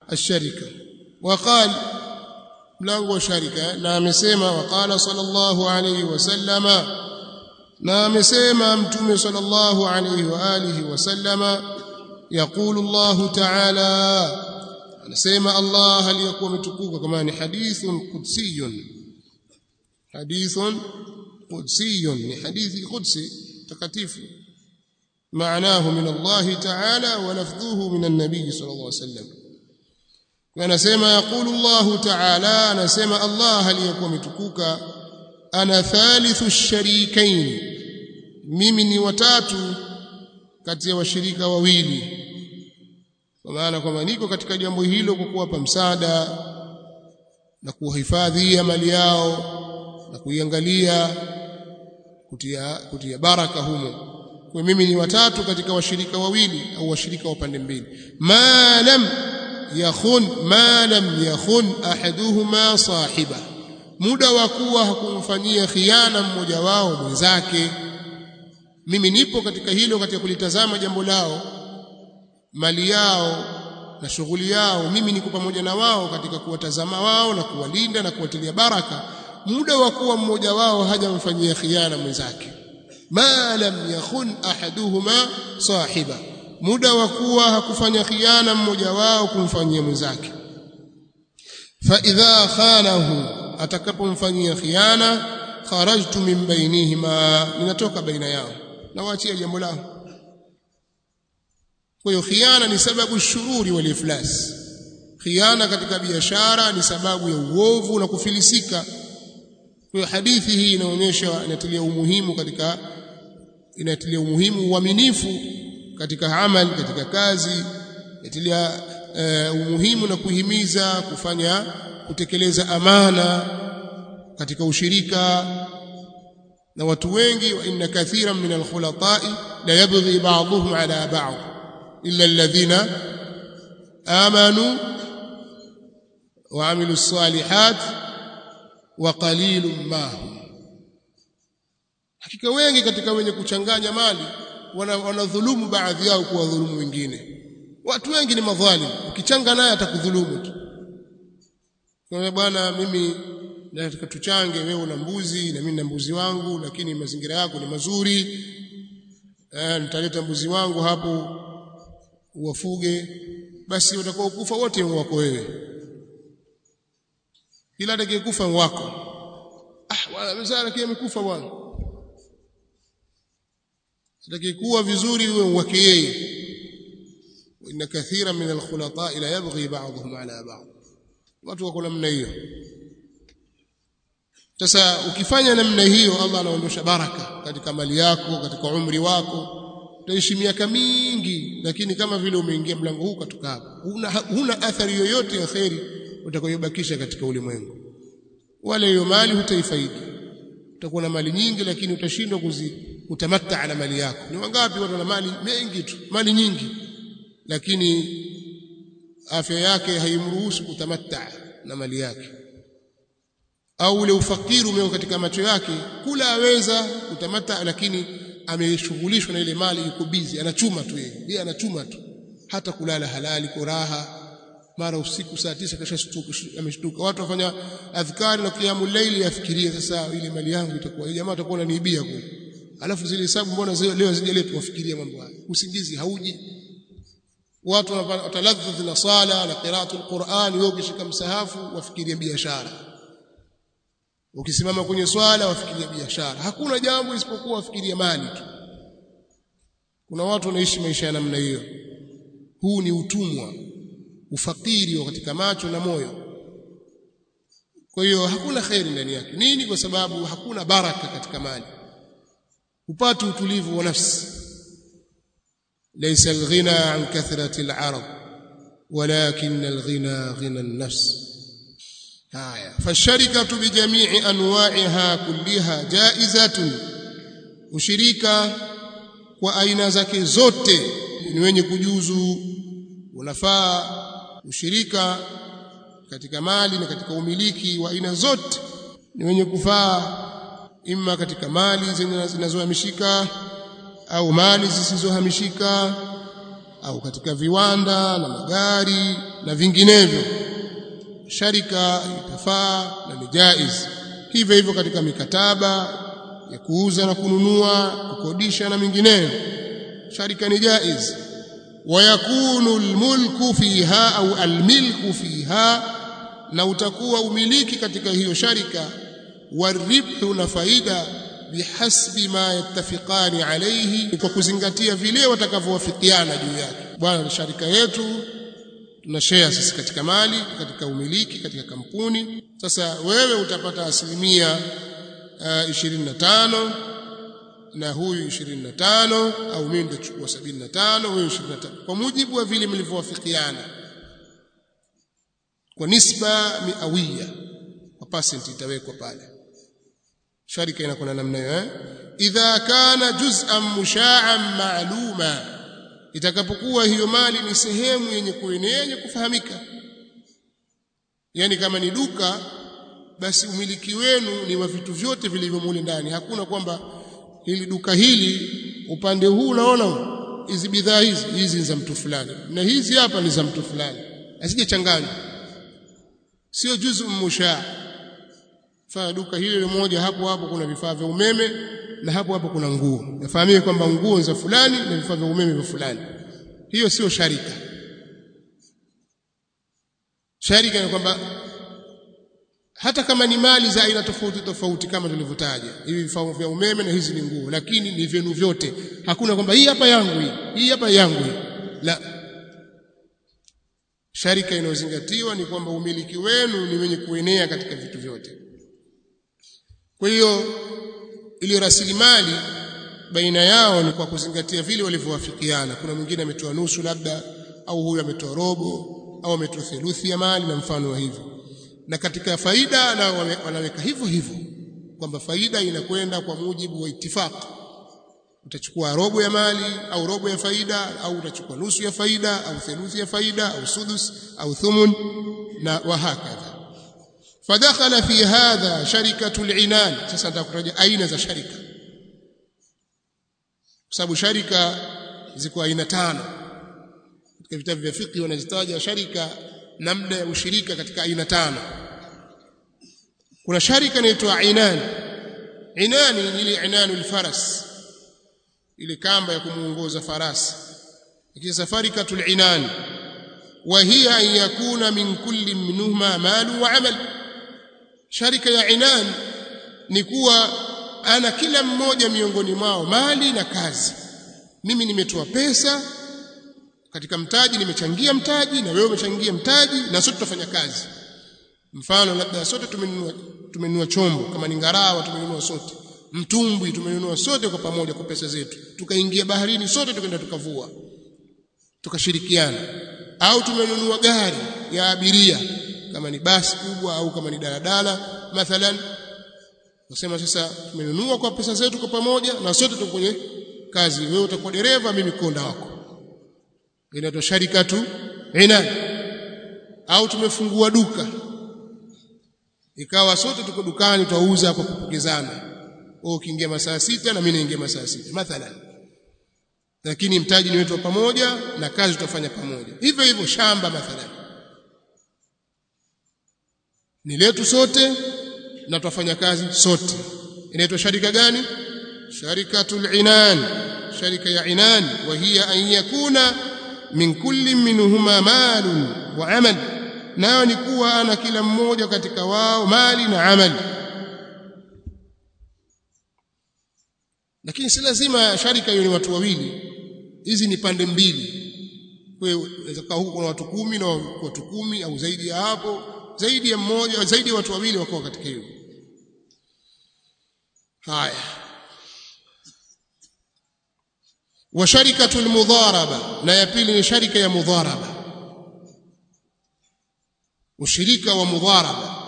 الشركة وقال mlango wa sharika na amesema waqala sallallahu alayhi wasallama na amesema mtume sallallahu alayhi wa alihi wasallama yaqulu Allah ta'ala anasema Allah aliyakuwa mtukuka kama ni hadithun qudsiyun hadithun qudsiyun ni hadithi qudsi takatifu معناه من الله تعالى ولفظه من النبي صلى الله عليه وسلم anasema yaqulu Allah ta'ala anasema Allah aliyokuwa mtukuka ana thalithu sharikain mimi ni watatu kati ya washirika wawili kwa maana kwamba niko katika jambo hilo kwa kuwapa msaada na kuhifadhi mali yao na kuiangalia kutia kutia baraka humo kwa mimi ni watatu katika washirika wawili au washirika wa pande mbili ma lam yakhun ma lam yakhun ahaduhuma sahiba muda wa kuwa hakumfanyia khiana mmoja wao mwenzake mimi nipo katika hilo katika kulitazama jambo lao mali yao na shughuli yao mimi niko pamoja na wao katika kuwatazama wao na kuwalinda na kuwatilia baraka muda wa kuwa mmoja wao hajamfanyia khiana mwenzake ma lam yakhun ahaduhuma sahiba muda wa kuwa hakufanya khiana mmoja wao kumfanyia mwenzake fa idha khanahu atakapomfanyia khiana kharajtu min bainihima ninatoka baina yao na waachia jambo lao kwa hiyo khiana ni sababu shururi wal iflas khiana katika biashara ni sababu ya uovu na kufilisika kwa hiyo hadithi hii inaonyesha inatilia umuhimu katika inatilia umuhimu uaminifu katika amali katika kazi inatilia uh, umuhimu na kuhimiza kufanya kutekeleza amana katika ushirika na watu wengi wa inna kathiran min alkhulatai la yabghi ba'dhum ala ba'd illa alladhina amanu wa amilu salihat wa qalilun ma hum hakika wengi katika wenye kuchanganya mali wanadhulumu wana baadhi yao kuwa dhulumu wengine watu wengi ni madhalim ukichanga naye atakudhulumu tu kwa bwana mimi nataka tuchange wewe una mbuzi na mimi na mbuzi wangu lakini mazingira yako ni mazuri eh nitaleta mbuzi wangu hapo uwafuge basi utakuwa ukufa wote wako wewe kila atakayekufa wako ah bwana mzara kia amekufa bwana atakayekuwa vizuri uwe wake yeye inna kathira min alkhulata la yabghi ba'dhum ala ba'd watu wako namna hiyo sasa ukifanya namna hiyo Allah anaondosha baraka katika mali yako katika umri wako utaishi miaka mingi lakini kama vile umeingia mlango huu katoka hapa huna, huna athari yoyote ya kheri utakayobakisha katika ulimwengu wala hiyo mali hutaifaidi utakuwa na mali nyingi lakini utashindwa kutamatta na mali yako ni wangapi watu wana mali mengi tu mali nyingi lakini afya yake haimruhusu kutamatta na mali yake au ule ufakiri umeo katika macho yake kula aweza kutamata lakini ameshughulishwa na ile mali yuko busy anachuma tu yeye yeye anachuma tu hata kulala halali kwa raha mara usiku saa tisa kashashtuka ameshtuka watu wafanya adhkari na kiamu laili yafikirie sasa ile mali yangu itakuwa jamaa atakuwa ananiibia kule alafu zile hesabu mbona leo zijaletwa wafikiria mambo haya usingizi hauji watu wataladhdh na sala na qiraatul Qur'an wewe ukishika msahafu wafikiria biashara ukisimama kwenye swala wafikiria biashara hakuna jambo isipokuwa wafikiria mali tu kuna watu wanaishi maisha ya namna hiyo huu ni utumwa ufakiri wa katika macho na moyo kwa hiyo hakuna khairi ndani yake nini kwa sababu hakuna baraka katika mali upate utulivu wa nafsi laysa alghina an kathrati alarab ولكن الغنى غنى النفس haya fasharikatu bijamii anwa'iha kulliha jaizatun ushirika kwa aina zake zote ni wenye kujuzu unafaa ushirika katika mali na katika umiliki wa aina zote ni wenye kufaa imma katika mali zinazohamishika au mali zisizohamishika au katika viwanda na magari na vinginevyo sharika itafaa na ni jaiz hivyo hivyo katika mikataba ya kuuza na kununua kukodisha na mingineyo sharika ni jaiz wayakunu almulku fiha au almilku fiha na utakuwa umiliki katika hiyo sharika waribhu na faida bihasbi ma yattafiqani alayhi kwa kuzingatia vile watakavyowafikiana juu yake bwana sharika yetu tuna share sisi katika mali katika umiliki katika kampuni sasa wewe utapata asilimia uh, 25 na huyu 25 au mimi nitachukua 75 wewe 25 kwa mujibu wa vile mlivyowafikiana kwa nisba miawia kwa percent itawekwa pale sharika inakuwa namna hiyo eh idha kana juz'an musha'an ma'luma itakapokuwa hiyo mali ni sehemu yenye kuenea yenye kufahamika yani kama ni duka basi umiliki wenu ni wa vitu vyote vilivyo mule ndani hakuna kwamba hili duka hili upande huu unaona hizi bidhaa hizi hizi za mtu fulani na hizi hapa ni za mtu fulani asije changanya sio juzu mushaa fanya duka hili moja hapo hapo kuna vifaa vya umeme na hapo hapo kuna nguo nafahamie kwamba nguo za fulani na vifaa vya umeme vya fulani hiyo sio sharika sharika ni kwamba hata kama ni mali za aina tofauti tofauti kama tulivyotaja hivi vifaa vya umeme na hizi ni nguo lakini ni vyenu vyote hakuna kwamba hii hapa yangu hii hii hapa yangu hii la sharika inayozingatiwa ni kwamba umiliki wenu ni wenye kuenea katika vitu vyote kwa hiyo ili rasilimali baina yao ni kwa kuzingatia vile walivyowafikiana kuna mwingine ametoa nusu labda au huyu ametoa robo au ametoa theluthi ya mali na mfano wa hivyo na katika faida na wanaweka hivyo hivyo kwamba faida inakwenda kwa mujibu wa itifaki utachukua robo ya mali au robo ya faida au utachukua nusu ya faida au theluthi ya faida au sudus au thumun na wahakadha fadakhala fi hadha sharikatu al-inan sasa nitakutaja aina za sharika kwa sababu sharika ziko aina tano katika vitabu vya fiqh wanazitaja sharika namna ya ushirika katika aina tano kuna sharika inaitwa inan inani ni ile inanul faras ile kamba ya kumuongoza farasi lakini safarikatul inan wa hiya an yakuna min kulli minhuma malu wa amal sharika ya inan ni kuwa ana kila mmoja miongoni mwao mali na kazi mimi nimetoa pesa katika mtaji nimechangia mtaji na wewe umechangia mtaji na sote tutafanya kazi mfano labda sote tumenunua tumenunua chombo kama ni ngarawa tumenunua sote mtumbwi tumenunua sote kwa pamoja kwa pesa zetu tukaingia baharini sote tukaenda tukavua tukashirikiana au tumenunua gari ya abiria kama ni basi kubwa au kama ni daladala mathalan nasema sasa tumenunua kwa pesa zetu kwa pamoja na sote tuko kwenye kazi wewe utakuwa dereva mimi konda wako inaitwa sharikatu ina au tumefungua duka ikawa sote tuko dukani twauza kwa kupokezana wewe ukiingia masaa sita na mimi naingia masaa sita mathalan lakini mtaji ni wetu pamoja na kazi tutafanya pamoja hivyo hivyo shamba mathalan ni letu sote na tutafanya kazi sote inaitwa sharika gani sharikatul inan sharika ya inan wa hiya an yakuna min kulli minhuma malun wa amal nayo ni kuwa ana kila mmoja katika wao mali na amali lakini si lazima sharika hiyo ni watu wawili hizi ni pande mbili kwa hiyo inaweza kuwa huko kuna watu kumi na watu kumi au zaidi ya hapo zaidi ya mmoja zaidi ya watu wawili wako katika hiyo haya wa sharikatu almudharaba na ya pili ni sharika ya mudharaba ushirika wa mudharaba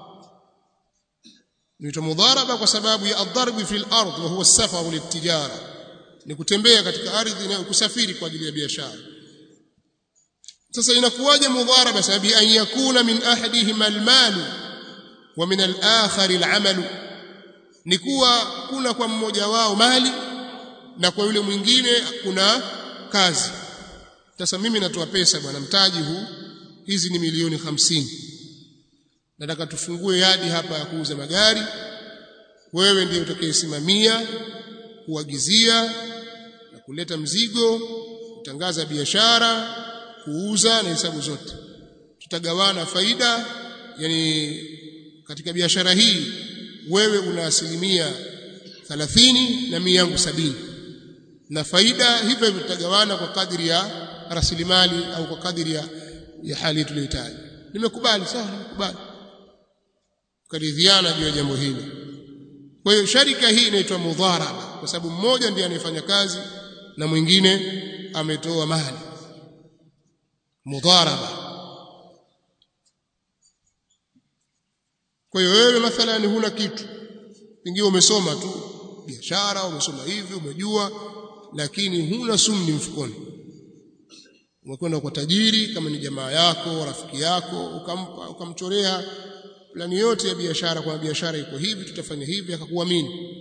ni mudharaba kwa sababu ya adharbu fi al-ard wa huwa as-safar lit-tijara ni kutembea katika ardhi na kusafiri kwa ajili ya biashara sasa inakuwaje mudharaba sababu an yakuna min ahadihima al-mal wa min al-akhar al-amal ni kuwa kuna kwa mmoja wao mali na kwa yule mwingine kuna kazi sasa mimi natoa pesa bwana mtaji huu hizi ni milioni hamsini nataka tufungue yadi hapa ya kuuza magari wewe ndiye utakayesimamia kuagizia na kuleta mzigo kutangaza biashara kuuza na hesabu zote tutagawana faida yani katika biashara hii wewe una asilimia 30 na mimi yangu sabini na faida hivyo hivyo tutagawana kwa kadri ya rasilimali au kwa kadri ya, ya hali tuliyohitaji nimekubali sawa nimekubali karidhiana juu ya jambo hili kwa hiyo sharika hii inaitwa mudharaba kwa sababu mmoja ndiye anayefanya kazi na mwingine ametoa mali mudharaba kwa hiyo wewe mathalan huna kitu pengine umesoma tu biashara umesoma hivi umejua lakini huna sumni mfukoni umekwenda kwa tajiri kama ni jamaa yako rafiki yako ukampa ukamchorea plani yote ya biashara kwa biashara iko hivi tutafanya hivi akakuamini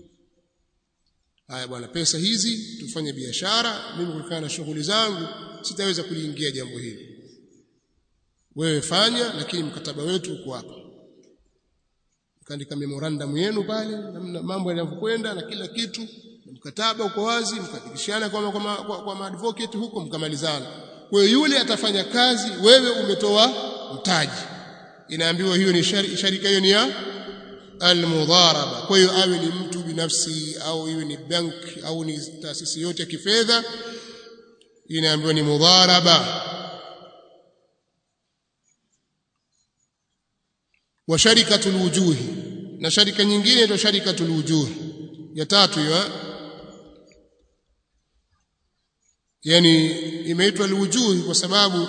haya bwana pesa hizi tufanye biashara mimi kulingana na shughuli zangu sitaweza kuliingia jambo hili wewe fanya lakini mkataba wetu uko hapa kaandika memorandum yenu pale namna mambo yanavyokwenda na kila kitu mkataba uko wazi mkadikishana kwa kwa, kwa, kwa advocate huko mkamalizana kwa hiyo yule atafanya kazi wewe umetoa mtaji inaambiwa hiyo ni shari, sharika hiyo ni ya almudharaba kwa hiyo awe ni mtu binafsi au iwe ni bank au ni taasisi yote ya kifedha inaambiwa ni mudharaba wa sharikatul wujuhi na sharika nyingine inaitwa sharikatul wujuh ya tatu hiyo yani imeitwa alwujuhi kwa sababu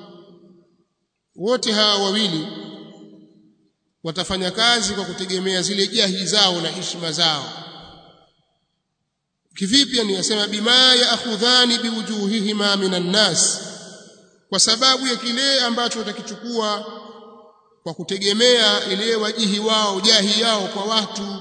wote hawa wawili watafanya kazi kwa kutegemea zile jahi zao na heshima zao kivipi yani yasema bima yaakhudhani biwujuhihima minan nas kwa sababu ya kile ambacho watakichukua kwa kutegemea ile wajihi wao jahi yao kwa watu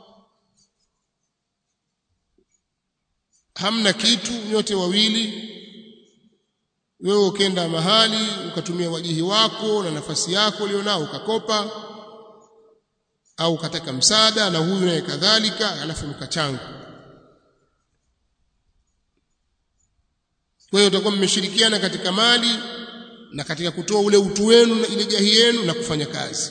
hamna kitu nyote wawili wewe ukenda mahali ukatumia wajihi wako na nafasi yako ulionao ukakopa au ukataka msaada na huyu naye kadhalika alafu mkachanga kwa hiyo utakuwa mmeshirikiana katika mali na katika kutoa ule utu wenu na ile jahi yenu na kufanya kazi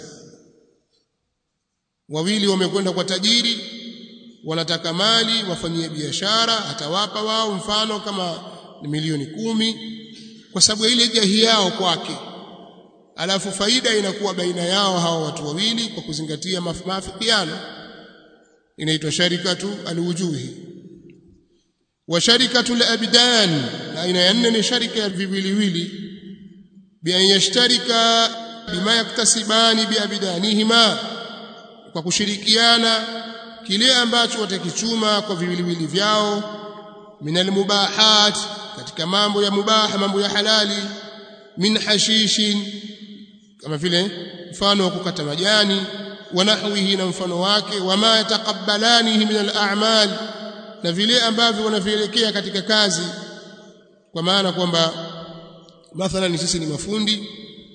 wawili wamekwenda kwa tajiri wanataka mali wafanyie biashara atawapa wao mfano kama ni milioni kumi kwa sababu ile jahi yao kwake alafu faida inakuwa baina yao hawa watu wawili kwa kuzingatia maafikiano inaitwa sharikatu alwujuhi wa sharikatu alabdan na aina ya nne ni sharika ya viwiliwili bi an yashtarika bima yaktasibani biabdanihima kwa kushirikiana kile ambacho watakichuma kwa viwiliwili vyao minal mubahat katika mambo ya mubaha mambo ya halali min hashishin kama vile mfano wa kukata majani wa nahwihi na mfano wake wama yataqabbalanihi min al-a'mal na vile ambavyo wanavielekea katika kazi kwa maana kwamba mathalan sisi ni mafundi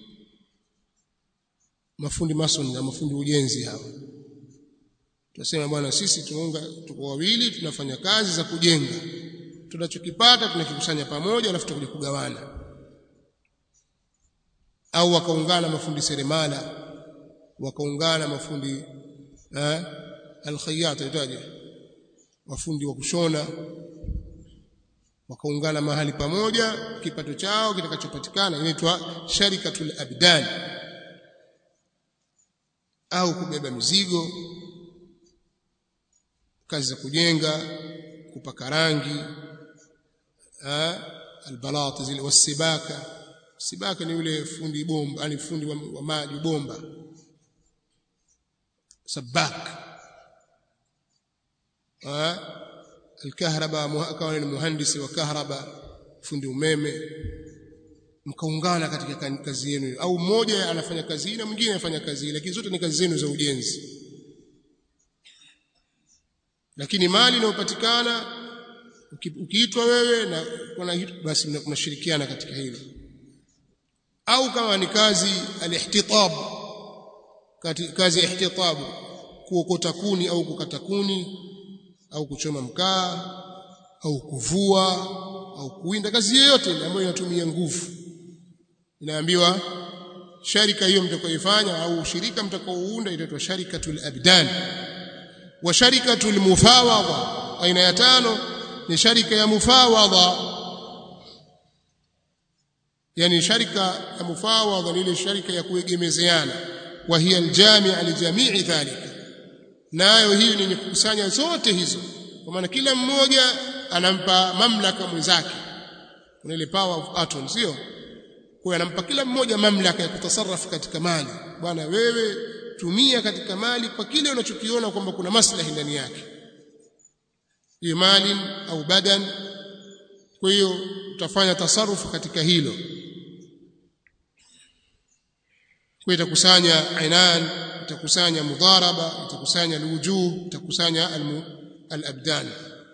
mafundi mason na mafundi ujenzi hawa tunasema bwana sisi tunaunga tuko wawili tunafanya kazi za kujenga tunachokipata tunakikusanya pamoja alafu tutakuja kugawana au wakaungana mafundi seremala wakaungana mafundi eh alkhayat itaje mafundi wa kushona wakaungana mahali pamoja kipato chao kitakachopatikana inaitwa sharikatul abdan au kubeba mizigo kazi za kujenga kupaka rangi albalati zile wasibaka sibaka ni yule fundi bomba yani fundi wa, wa maji bomba sabak alkahraba akawa ni muhandisi wa kahraba fundi umeme mkaungana katika kazi yenu au mmoja anafanya kazi hii na mwingine anafanya kazi hii lakini zote ni kazi zenu za ujenzi lakini mali inayopatikana ukiitwa wewe na kuna basi mnashirikiana katika hilo au kama ni kazi alihtitab kazi ya ihtitab kuokota kuni au kukata kuni au kuchoma mkaa au kuvua au kuwinda kazi yoyote ambayo inatumia nguvu inaambiwa sharika hiyo mtakayoifanya au shirika mtakaounda itaitwa sharikatul abdan wa sharikatul mufawadha aina ya tano ni sharika ya mufawadha yani sharika ya mufawadha ni ile sharika ya kuegemezeana wa hiya aljami'a li jami'i dhalika nayo hiyo ni kukusanya zote hizo kwa maana kila mmoja anampa mamlaka mwenzake kuna ile power of atom sio kwa anampa kila mmoja mamlaka ya kutasarrafu katika mali bwana wewe tumia katika mali kwa kile unachokiona kwamba kuna maslahi ndani yake hiyo mali au badan kwa hiyo utafanya tasarufu katika hilo kwa itakusanya ainan itakusanya mudharaba itakusanya alwujuh itakusanya alabdan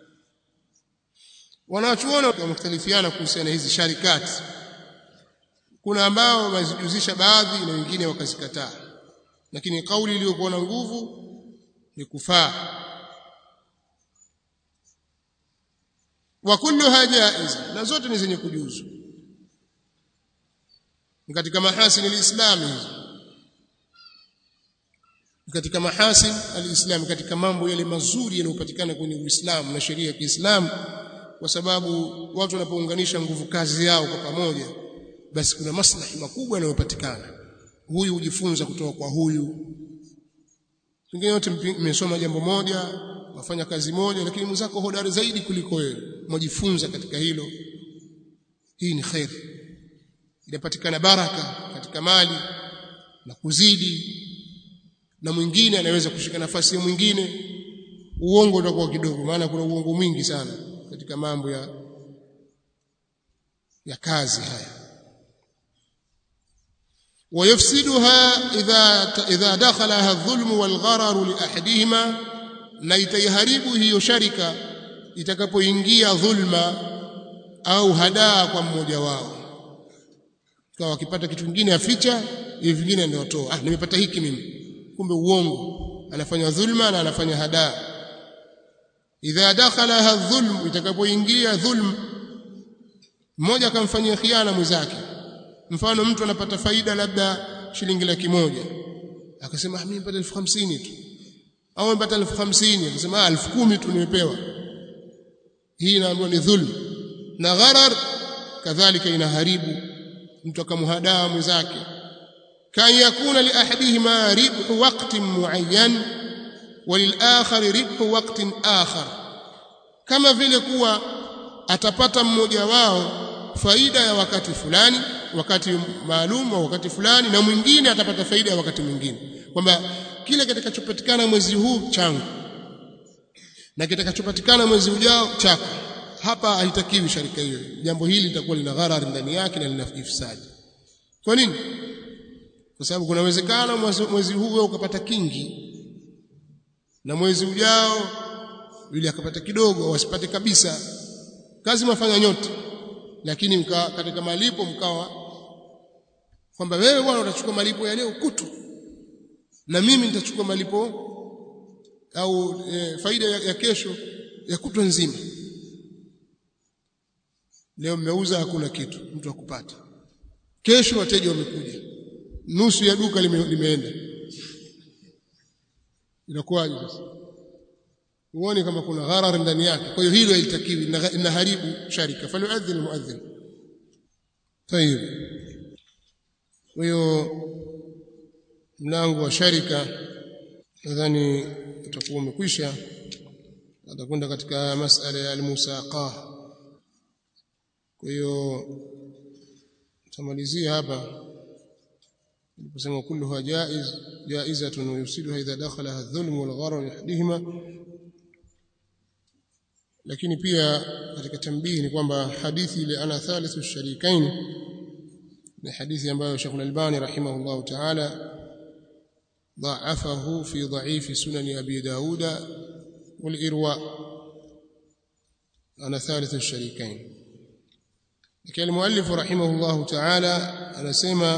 wanachuona wamختلفiana kuhusiana hizi sharikati kuna ambao wamezijuzisha baadhi na wengine wakazikataa lakini kauli iliyokuwa na nguvu ni kufaa wa kulluha jaiz na zote ni zenye kujuzu ni katika mahasin alislam hizo katika mahasin alislam katika mambo yale mazuri yanayopatikana kwenye Uislamu na sheria ya Kiislamu kwa sababu watu wanapounganisha nguvu kazi yao kwa pamoja basi kuna maslahi makubwa yanayopatikana huyu hujifunza kutoka kwa huyu pengine yote mmesoma jambo moja wafanya kazi moja lakini mwenzako hodari zaidi kuliko wewe mwajifunza katika hilo hii ni khairi inapatikana baraka katika mali na kuzidi na mwingine anaweza kushika nafasi ya mwingine uongo utakuwa kidogo maana kuna uongo mwingi sana katika mambo ya ya kazi haya ويفسدها إذا إذا دخلها الظلم والغرر لأحدهما na itaiharibu hiyo sharika itakapoingia dhulma au hadaa kwa mmoja wao kwa wakipata kitu kingine aficha hivi vingine ndio toa ah nimepata hiki mimi kumbe uongo anafanya dhulma na anafanya hadaa idha dakhalaha dhulm itakapoingia dhulm mmoja akamfanyia khiana mwenzake mfano mtu anapata faida labda shilingi laki moja akasema mimi nipata elfu hamsini tu au nipata elfu hamsini akasema elfu kumi tu nimepewa hii inaambiwa ni dhulm na gharar kadhalika inaharibu mtu akamhadaa mwenzake kan yakuna li ahadihima ribhu waqtin muayyan وللآخر ربح وقت آخر kama vile kuwa atapata mmoja wao faida ya wakati fulani wakati maalum au wakati fulani na mwingine atapata faida ya wakati mwingine kwamba kile kitakachopatikana mwezi huu changu na kitakachopatikana mwezi ujao chako hapa haitakiwi sharika hiyo jambo hili litakuwa lina gharari ndani yake na lina ifsadi kwa nini kwa sababu kuna uwezekano mwezi huu wewe ukapata kingi na mwezi ujao yule akapata kidogo au asipate kabisa kazi mafanya nyote lakini mka, katika malipo mkawa kwamba wewe bwana utachukua malipo ya leo kutu na mimi nitachukua malipo au e, faida ya, ya kesho ya kutwa nzima leo mmeuza hakuna kitu mtu akupata kesho wateja wamekuja nusu ya duka lime, limeenda inakuwaje sasa uone kama kuna gharar ndani yake kwa hiyo hilo haitakiwi inaharibu sharika falyuadhin muadhin tayib kwa hiyo mlango wa sharika nadhani utakuwa umekwisha atakwenda katika masala ya almusaqa kwa hiyo tamalizia hapa kusema kulluha jaiz jaizatun yusiluha idha dakhalaha adh-dhulm wal-gharar yahdihima lakini pia katika tambihi ni kwamba hadithi ile ana thalithu sharikain ni hadithi ambayo Sheikh Al-Albani rahimahullah ta'ala ضعفه في ضعيف سنن أبي داود والإرواء ana thalithu sharikain lakini muallif rahimahullah ta'ala anasema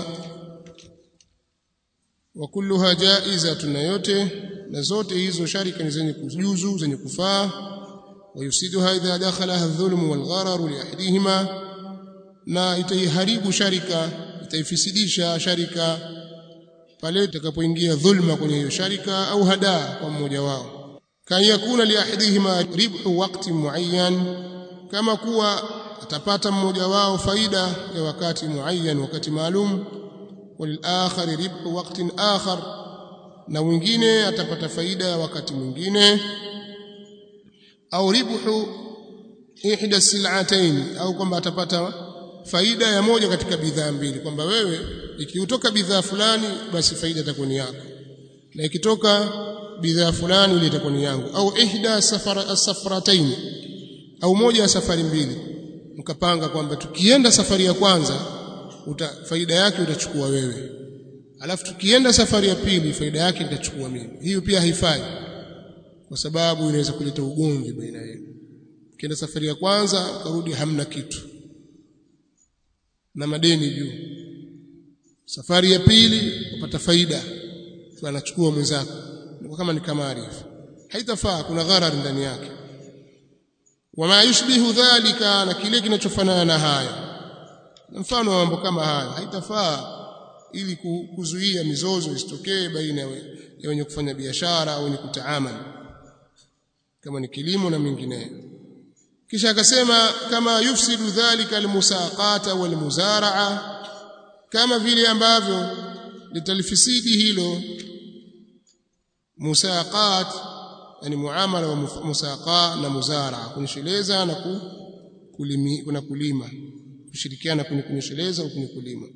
wa kulluha jaizatun na yote na zote hizo sharika ni zenye kujuzu zenye kufaa wayusiduha idha dakhalaha adh-dhulm wal-gharar li ahadihima na itaiharibu sharika itaifisidisha sharika pale itakapoingia dhulma kwenye hiyo sharika au hadaa kwa mmoja wao kan yakuna li ahadihima ribhu waqti muayyan kama kuwa atapata mmoja wao faida ya wakati muayyan wakati maalum walilakhar ribhu waqtin akhar na mwingine atapata faida ya wakati mwingine au ribhu ihda sil'atayn au kwamba atapata faida ya moja katika bidhaa mbili kwamba wewe ikitoka bidhaa fulani basi faida itakuwa ni yako na ikitoka bidhaa fulani ile itakuwa ni yangu au ihda safara safaratain au moja ya safari mbili mkapanga kwamba tukienda safari ya kwanza uta, faida yake utachukua wewe alafu tukienda safari ya pili faida yake nitachukua mimi hiyo pia haifai kwa sababu inaweza kuleta ugomvi baina yenu ukienda safari ya kwanza karudi hamna kitu na madeni juu safari ya pili upata faida anachukua mwenzako kama ni kamari haitafaa kuna gharar ndani yake wama yushbihu dhalika na kile kinachofanana na haya mfano wa mambo kama haya haitafaa ili kuzuia mizozo isitokee baina ya wenye kufanya biashara au wenye kutaamali kama ni kilimo na mengineyo kisha akasema kama yufsidu dhalika almusaqata walmuzaraa kama vile ambavyo litalifisidi hilo musaqat yani muamala wa musaqa na muzaraa kunisheleza na kulimi, kuna kulima kushirikiana kwenye kunisheleza au kwenye kulima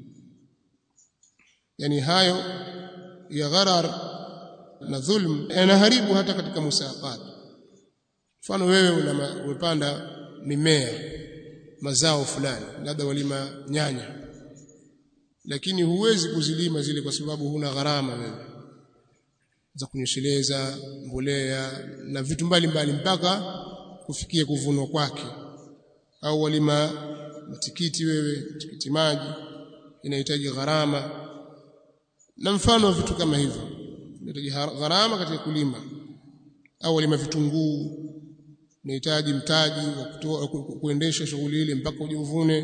yani hayo ya gharar na dhulm yanaharibu hata katika musaqat mfano wewe umepanda mimea mazao fulani labda walima nyanya lakini huwezi kuzilima zile kwa sababu huna gharama wewe za kunyesheleza mbolea na vitu mbalimbali mpaka kufikia kuvunwa kwake au walima matikiti wewe tikiti maji inahitaji gharama na mfano wa vitu kama hivyo inahitaji gharama katika kulima au walima vitunguu unahitaji mtaji wa kutoa kuendesha shughuli ile mpaka ujivune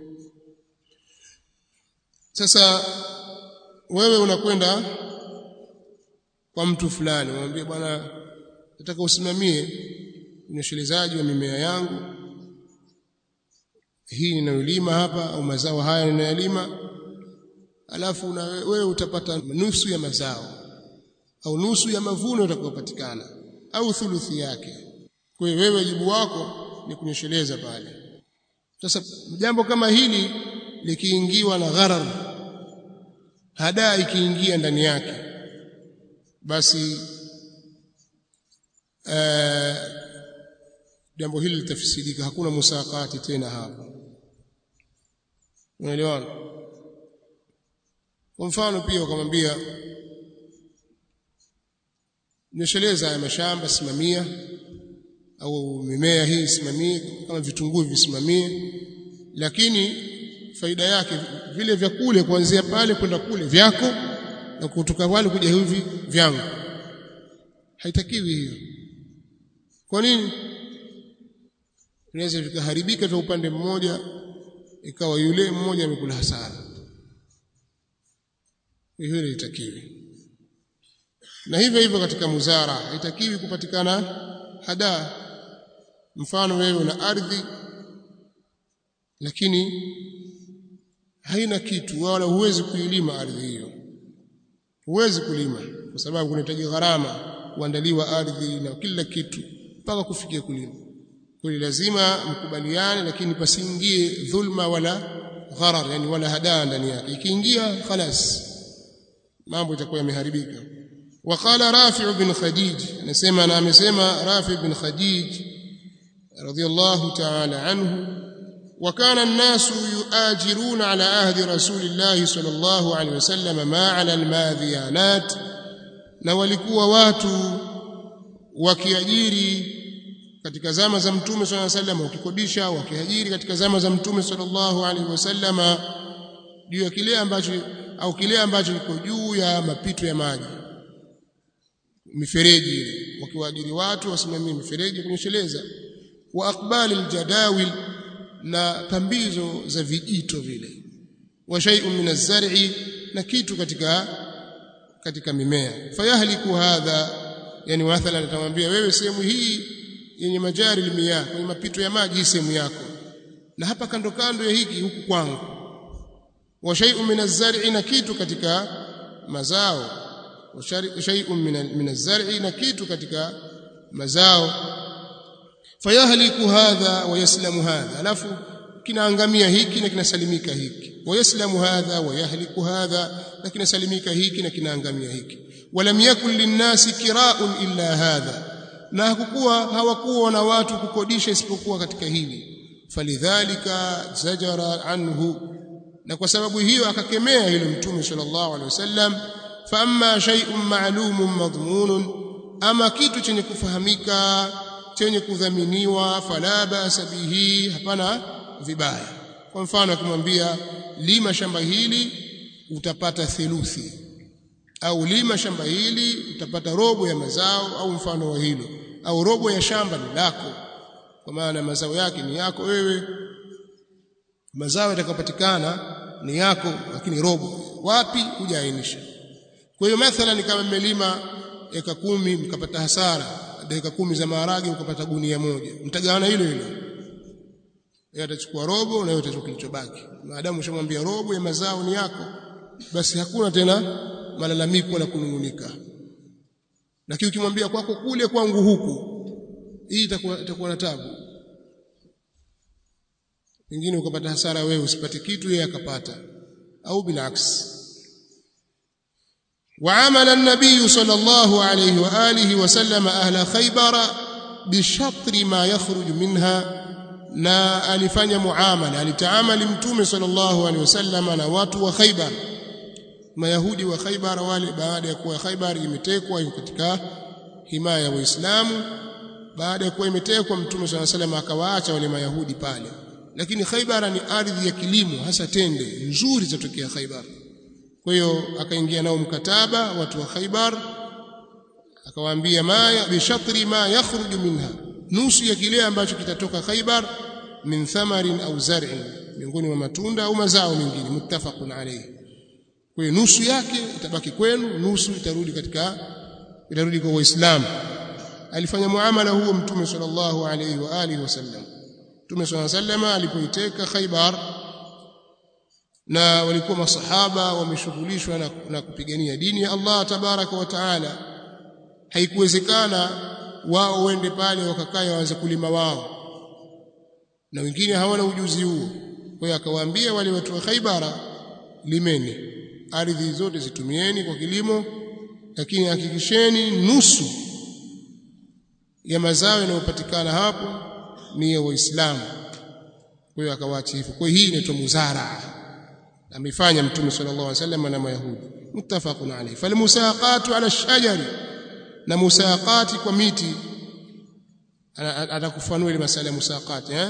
sasa wewe unakwenda kwa mtu fulani unamwambia bwana nataka usimamie unyeshelezaji wa mimea yangu hii ninayolima hapa au mazao haya ninayolima alafu na wewe utapata nusu ya mazao au nusu ya mavuno yatakayopatikana au thuluthi yake kwa hiyo wewe wajibu wako ni kunyesheleza pale sasa jambo kama hili likiingiwa na gharar hadaa ikiingia ndani yake basi uh, jambo hili litafisidika hakuna musakati tena hapa unaelewana kwa mfano pia ukamwambia nyesheleza ya mashamba simamia au mimea hii simamie kama vitunguu visimamie lakini faida yake vile vya kule kuanzia pale kwenda kule vyako na kutoka pale kuja hivi vyangu haitakiwi hiyo kwa nini inaweza vikaharibika kwa upande mmoja ikawa yule mmoja amekula hasara hiyo haitakiwi na hivyo hivyo katika muzara haitakiwi kupatikana hadaa mfano wewe una ardhi lakini haina kitu wala huwezi kuilima ardhi hiyo huwezi kulima kwa sababu kunahitaji gharama kuandaliwa ardhi na kila kitu mpaka kufikia kulima kwa lazima mkubaliane lakini pasiingie dhulma wala gharar yani wala hadaa ndani yake ikiingia khalas mambo itakuwa yameharibika وقال رافع بن خديج نسمع انا amesema رافع بن خديج رضي الله تعالى عنه وكان الناس يؤاجرون على عهد رسول الله صلى الله عليه وسلم ما على الماذيانات na walikuwa watu wakiajiri katika zama za mtume sallallahu alaihi wasallam ukikodisha au ukihajiri katika zama za mtume sallallahu alaihi wasallam juu ya kile ambacho au kile ambacho kiko juu ya mapito ya maji mifereji ile wakiwaajiri watu wasimamie mifereji kunyesheleza wa aqbali aljadawil na pambizo za vijito vile wa shay'un min az-zar'i na kitu katika katika mimea fayahliku hadha yani mathalan atamwambia wewe sehemu hii yenye majari limia kwenye mapito ya maji hii sehemu yako na hapa kando kando ya hiki huku kwangu wa shay'un min az-zar'i na kitu katika mazao wa shay'un min az-zar'i na kitu katika mazao fayahliku hadha wa yaslamu hadha alafu kinaangamia hiki na kinasalimika hiki wayaslamu hadha wayahliku hadha na kinasalimika hiki na kinaangamia hiki walam yakun linnasi kiraun illa hadha na hakukuwa hawakuwa na watu kukodisha isipokuwa katika hili falidhalika zajara anhu na kwa sababu hiyo akakemea hilo mtume sallallahu alaihi wasallam fa amma shay'un ma'lumun madhmunun ama kitu chenye kufahamika chenye kudhaminiwa fala basa bihi hapana vibaya kwa mfano akimwambia lima shamba hili utapata theluthi au lima shamba hili utapata robo ya mazao au mfano wa hilo au robo ya shamba ni lako kwa maana mazao yake ni yako wewe mazao yatakayopatikana ni yako lakini robo wapi hujaainisha kwa hiyo mathalan kama mmelima eka kumi mkapata hasara dakika kumi za maharage ukapata gunia moja mtagawana hilo hilo yeye atachukua robo na yeye atachukua kilichobaki maadamu ushamwambia robo ya mazao ni yako basi hakuna tena malalamiko wala kunungunika lakini ukimwambia kwako kule kwangu huku hii itakuwa itakuwa na tabu pengine ukapata hasara wewe usipate kitu yeye akapata au bilaks وعمل النبي صلى الله عليه واله وسلم اهل خيبر بشطر ما يخرج منها na alifanya muamala alitaamali mtume sallallahu alaihi wasallam na watu wa Khaibar mayahudi wa Khaibar wale baada ya kuwa Khaibar imetekwa iko katika himaya ya Waislamu baada ya kuwa imetekwa mtume sallallahu alaihi wasallam akawaacha wale mayahudi pale lakini Khaibar ni ardhi ya kilimo hasa tende nzuri zatokea Khaibar kwa hiyo akaingia nao mkataba watu wa Khaibar akawaambia ma bi shatri ma yakhruju minha nusu ya kile ambacho kitatoka Khaibar min thamarin au zar'in miongoni mwa matunda au mazao mengine muttafaqun alayhi kwa hiyo nusu yake itabaki kwenu nusu itarudi katika itarudi kwa waislamu alifanya muamala huo mtume sallallahu alayhi wa alihi wasallam mtume sallallahu alayhi wasallam alipoiteka Khaibar na walikuwa masahaba wameshughulishwa na, na kupigania dini ya Allah tabaraka wa taala haikuwezekana wao wende pale wakakae waanze kulima wao na wengine hawana ujuzi huo kwa hiyo akawaambia wale watu wa Khaibara limeni ardhi zote zitumieni kwa kilimo lakini hakikisheni nusu ya mazao yanayopatikana hapo ni ya waislamu kwa hiyo akawaacha hivyo kwa hii inaitwa muzara amefanya mtume sallallahu alaihi wasallam na mayahudi muttafaqun alayhi falmusaqatu ala shajari na musaqati kwa miti atakufanua ile masala ya musaqati eh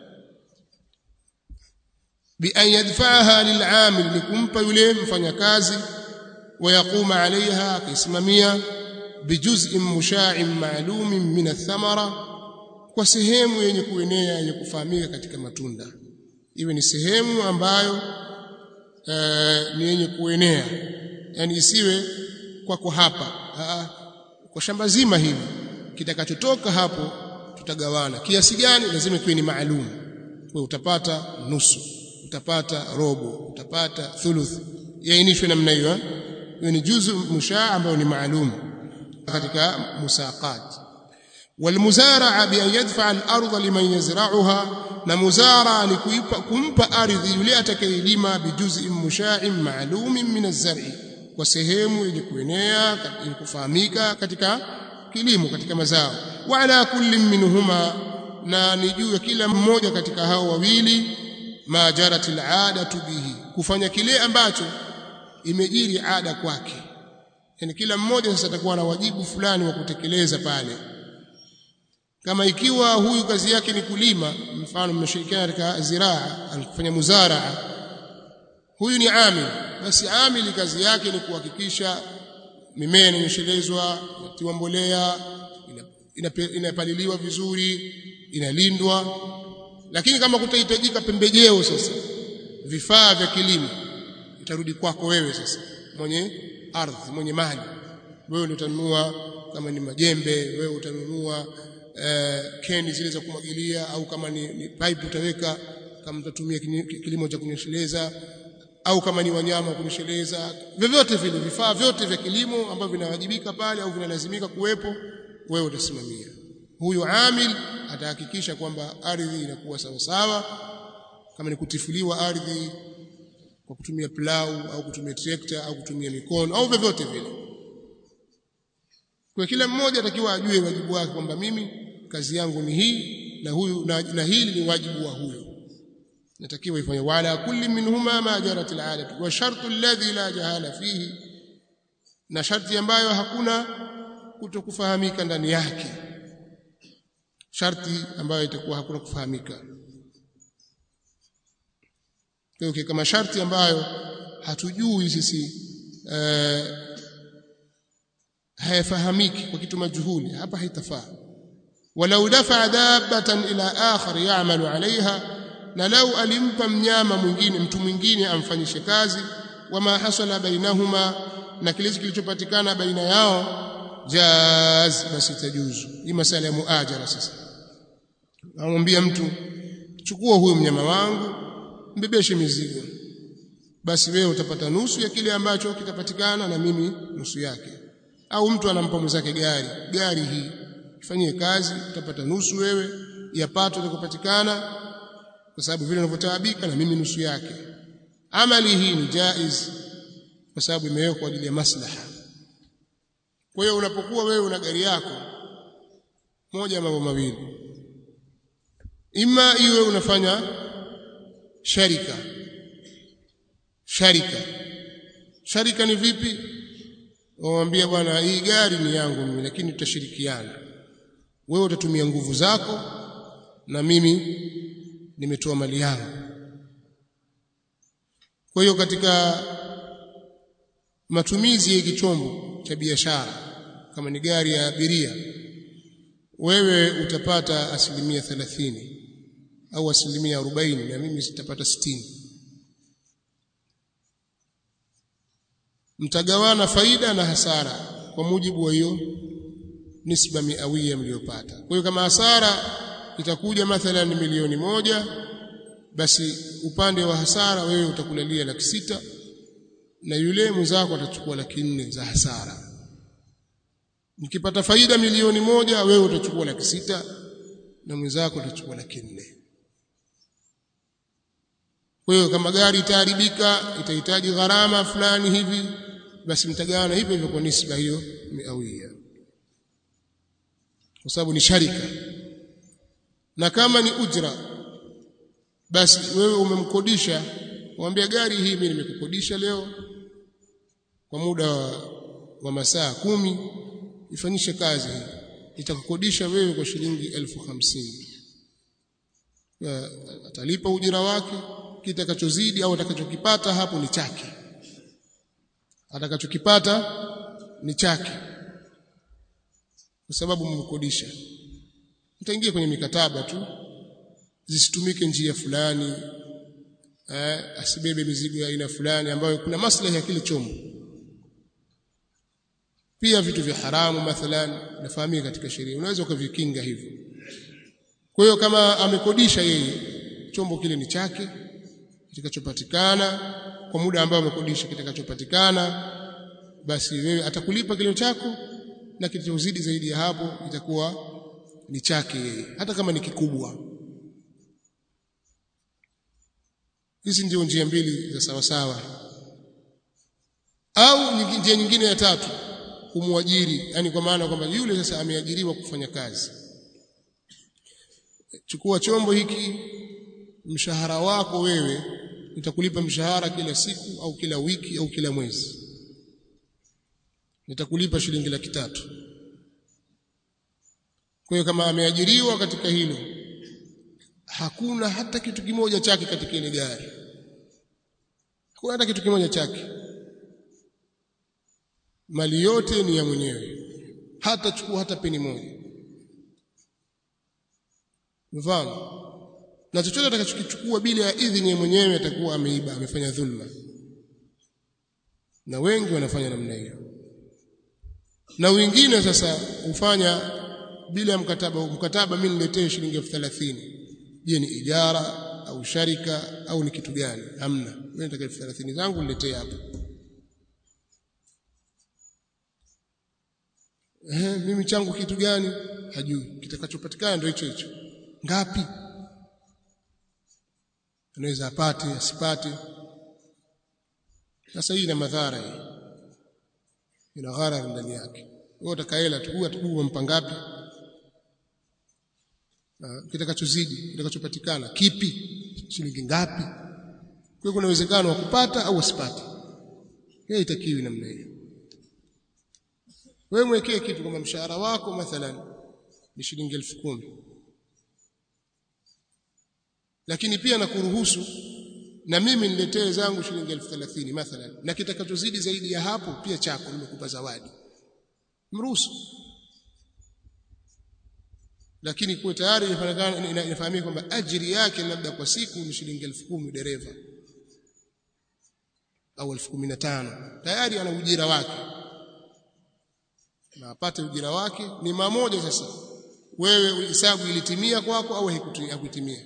bi an yadfa'aha lil'amil likumpa yule mfanyakazi wayaquma alaiha akisimamia bijuz'in musha'in ma'lumin min ath-thamara kwa sehemu yenye kuenea yenye kufahamika katika matunda iwe ni sehemu ambayo uh, ni yenye kuenea yani isiwe kwako hapa Aa, kwa shamba zima hili kitakachotoka hapo tutagawana kiasi gani lazima kiwe ni maalum kwa utapata nusu utapata robo utapata thuluth yainishwe namna hiyo hiyo ni juzu mushaa ambayo ni maalum katika musaqat والمزارعه بان يدفع الارض لمن يزرعها na muzara ni kuipa kumpa ardhi yule atakayelima bijuzi musha'in ma'lumin min az-zar'i kwa sehemu yenye kuenea yenye kufahamika katika kilimo katika mazao wa ala kulli minhuma na ni juu ya kila mmoja katika hao wawili ma jaratil adatu bihi kufanya kile ambacho imejiri ada kwake yani kila mmoja sasa atakuwa na wajibu fulani wa kutekeleza pale kama ikiwa huyu kazi yake ni kulima mfano mmeshirikiana katika ziraa alikufanya muzaraa huyu ni amil basi amili kazi yake ni kuhakikisha mimea inanyeshelezwa inatiwa mbolea inapaliliwa vizuri inalindwa lakini kama kutahitajika pembejeo sasa vifaa vya kilimo itarudi kwako wewe sasa mwenye ardhi mwenye mali wewe ndio utanunua kama ni majembe wewe utanunua uh, keni zile za kumwagilia au kama ni, ni pipe utaweka kama utatumia kilimo cha kunyesheleza au kama ni wanyama kunyesheleza vyovyote vile vifaa vyote vya kilimo ambavyo vinawajibika pale au vinalazimika kuwepo wewe utasimamia huyu amil atahakikisha kwamba ardhi inakuwa sawa sawa kama ni kutifuliwa ardhi kwa kutumia plau au kutumia trekta au kutumia mikono au vyovyote vile kwa kila mmoja atakiwa ajue wajibu wake kwamba mimi kazi yangu ni hii na huyu na, na hili ni wajibu wa huyo natakiwa ifanye wala kulli minhuma ma jarat al'adat wa shartu alladhi la jahala fihi na sharti ambayo hakuna kutokufahamika ndani yake sharti ambayo itakuwa hakuna kufahamika kwa hiyo kama sharti ambayo hatujui sisi uh, hayafahamiki kwa kitu majhuli hapa haitafaa walau dafa dabbatan ila akhar ya'malu 'alayha na lau alimpa mnyama mwingine mtu mwingine amfanyishe kazi wama hasala bainahuma na kile kilichopatikana baina yao jaz basi tajuzu hii masala ya muajara sasa amwambia mtu chukua huyu mnyama wangu mbebeshe mizigo basi wewe utapata nusu ya kile ambacho kitapatikana na mimi nusu yake au mtu anampa mwenzake gari gari hii ifanyie kazi utapata nusu wewe ya pato litakapatikana kwa sababu vile unavyotaabika na mimi nusu yake amali hii ni jaiz kwa sababu imewekwa kwa ajili ya maslaha kwa hiyo unapokuwa wewe una gari yako moja ya mambo mawili ima iwe unafanya sharika sharika sharika ni vipi wamwambia bwana hii gari ni yangu mimi lakini tutashirikiana wewe utatumia nguvu zako na mimi nimetoa mali yangu kwa hiyo katika matumizi ya hiki chombo cha biashara kama ni gari ya abiria wewe utapata asilimia thelathini au asilimia arobaini na mimi sitapata sitini mtagawana faida na hasara kwa mujibu wa hiyo nisba miawia mliyopata kwa hiyo kama hasara itakuja mathalan milioni moja basi upande wa hasara wewe utakulalia laki sita na yule mwenzako atachukua laki nne za hasara mkipata faida milioni moja wewe utachukua laki sita na mwenzako atachukua laki nne kwa hiyo kama gari itaharibika itahitaji gharama fulani hivi basi mtagawana hivyo hivyo kwa nisba hiyo miawia kwa sababu ni sharika na kama ni ujra basi wewe umemkodisha mwambie gari hii mimi nimekukodisha leo kwa muda wa, wa masaa kumi ifanyishe kazi hii itakukodisha wewe kwa shilingi elfu hamsini atalipa ujira wake kitakachozidi au atakachokipata hapo ni chake atakachokipata ni chake kwa sababu mmkodisha mtaingia kwenye mikataba tu zisitumike njia fulani eh, asibebe mizigo ya aina fulani ambayo kuna maslahi ya kile chombo pia vitu vya haramu mathalan nafahamika katika sheria unaweza ukavikinga hivyo kwa hiyo kama amekodisha yeye chombo kile ni chake kitakachopatikana kwa muda ambao amekodisha kitakachopatikana basi wewe atakulipa kile chako na kitachozidi zaidi ya hapo itakuwa ni chake yeye hata kama ni kikubwa hizi ndio njia mbili za sawa sawa au njia nyingine ya tatu kumwajiri yani kwa maana kwamba yule sasa ameajiriwa kufanya kazi chukua chombo hiki mshahara wako wewe nitakulipa mshahara kila siku au kila wiki au kila mwezi nitakulipa shilingi laki tatu kwa hiyo kama ameajiriwa katika hilo hakuna hata kitu kimoja chake katika ile gari hakuna hata kitu kimoja chake mali yote ni ya mwenyewe hata chukua hata peni moja mfano na chochote atakachokichukua bila ya idhini ya mwenyewe atakuwa ameiba amefanya dhulma na wengi wanafanya namna hiyo na wengine sasa hufanya bila mkataba mkataba mimi niletee shilingi elfu thelathini je ni ijara au sharika au ni kitu gani hamna mimi nataka elfu thelathini zangu niletee hapa eh mimi changu kitu gani hajui kitakachopatikana ndio hicho hicho ngapi anaweza apate asipate sasa hii ina madhara hii ina ghara ndani yake wewe utakaela tu huwa tu umpa ngapi kitakachozidi kitakachopatikana kipi shilingi ngapi kwa kuna uwezekano wa kupata au usipate hiyo itakiwi namna hiyo wewe mwekee kitu kama mshahara wako mathalan ni shilingi elfu kumi lakini pia nakuruhusu na mimi niletee zangu shilingi elfu thelathini mathalan na kitakachozidi zaidi ya hapo pia chako nimekupa zawadi mruhusu lakini kwa tayari inafahamika kwamba ajiri yake labda kwa siku ni shilingi elfu kumi dereva au elfu kumi na tano tayari ana ujira wake na apate ujira wake ni mamoja sasa wewe hisabu ilitimia kwako au haikutimia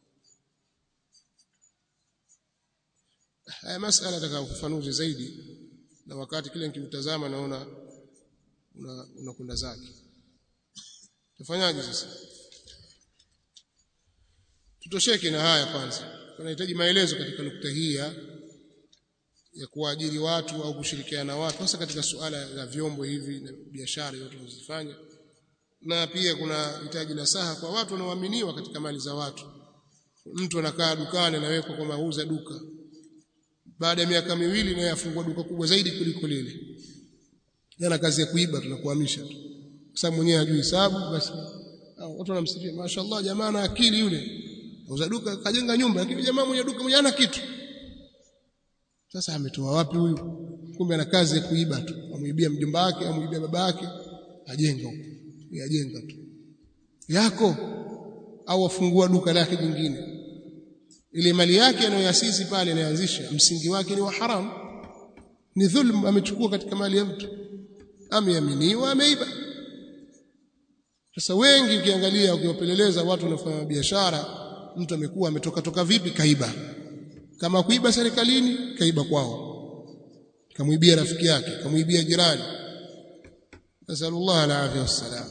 haya masala nataka ufafanuzi zaidi na wakati kile nikimtazama naona unakwenda una zake tufanyaje sasa tutosheke na haya kwanza tunahitaji maelezo katika nukta hii ya ya kuajiri watu au kushirikiana na watu hasa katika suala la vyombo hivi na biashara yote tunazofanya na pia kuna hitaji la saha kwa watu wanaoaminiwa katika mali za watu mtu anakaa dukani anawekwa kwa mauza duka baada ya miaka miwili naye afungua duka kubwa zaidi kuliko lile yana kazi ya kuiba tunakuhamisha tu kwa sababu mwenyewe hajui hesabu basi watu wanamsifia mashaallah jamaa na akili yule auza duka kajenga nyumba lakini jamaa mwenye duka mwenye ana kitu sasa ametoa wapi huyu kumbe ana kazi ya kuiba tu amuibia mjomba wake amuibia baba yake ajenga huko yajenga tu yako au afungua duka lake jingine ile mali yake anayoasisi pale anayoanzisha msingi wake ni wa haram ni dhulm amechukua katika mali ya mtu ameaminiwa ameiba sasa wengi ukiangalia ukiwapeleleza watu wanafanya biashara mtu amekuwa ametoka toka vipi kaiba kama kuiba serikalini kaiba kwao kamuibia rafiki yake kamuibia jirani nasallallahu alaihi wasallam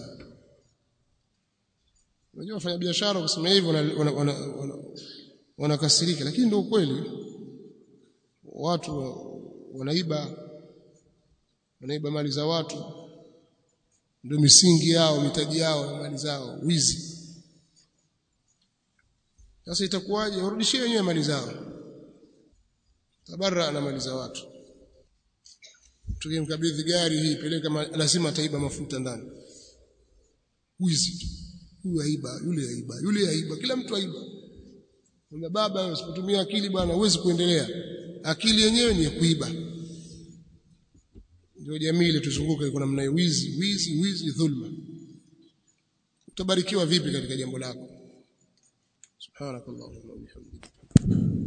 unajua wafanya biashara kusema hivyo wanakasirika lakini ndio ukweli watu wanaiba wanaiba mali za watu ndio misingi yao mitaji yao mali zao wizi sasa itakuwaje warudishie wenyewe mali zao tabarra na mali za watu tukimkabidhi gari hii peleka lazima ataiba mafuta ndani wizi huyu aiba yule aiba yule aiba kila mtu aiba Mwambia baba usipotumia akili bwana huwezi kuendelea akili yenyewe ni ya kuiba ndio jamii ile tuzunguke iko namna hiyo wizi wizi wizi dhulma utabarikiwa vipi katika jambo lako subhanakallahumma wa bihamdika